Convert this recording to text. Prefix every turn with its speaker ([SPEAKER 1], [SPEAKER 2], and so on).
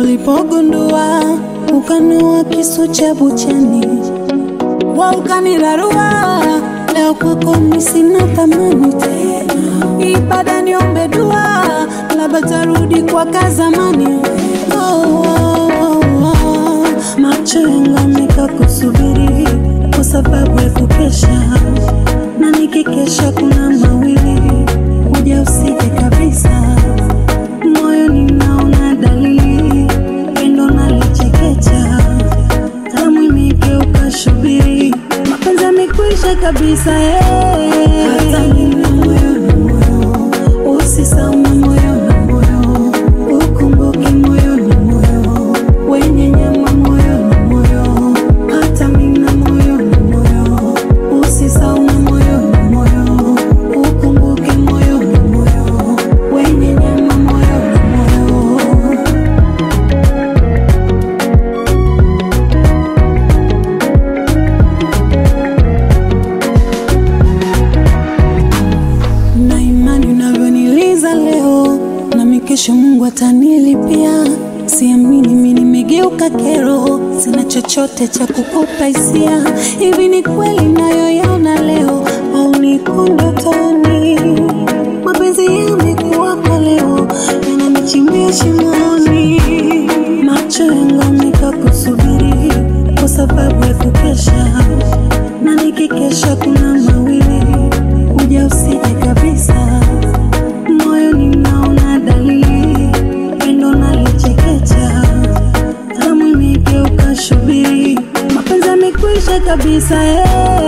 [SPEAKER 1] ulipogundua ukanoa kisu cha buchani wa ukanirarua leo kwako mi sina thamani tena ibada niombe dua labda tarudi kwa kazamani oh, oh, oh, oh. macho yangu amekakusubiri kwa sababu ya kukesha na nikikesha kuna mawili kuja usije kabisa moyo ninaona dalili pendo nalichekecha tamu imegeuka shubiri mapenzi yamekwisha kabisa eh. hata mimi moyo na moyo usisahau moyo na moyo ukumbuke moyo na moyo wenye nyama moyo na moyo hata mimi na moyo na moyo usisahau moyo na moyo ukumbuke moyo na moyo wenye nyama moyo na moyo na imani unavyoniliza leo, nami kesho Mungu atanilipia. Siamini mimi nimegeuka kero, sina chochote cha kukupa hisia. Hivi ni kweli nayoyaona leo au niko ndotoni? Mapenzi yamekuwa kwa leo, yananichimbia shimoni. Macho yangu amekakusubiri kwa sababu ya kukesha, na nikikesha kuna mawili kuja usije kabisa, moyo ninaona dalili, pendo nalichekecha, tamu imegeuka shubiri, mapenzi yamekwisha kabisa eh.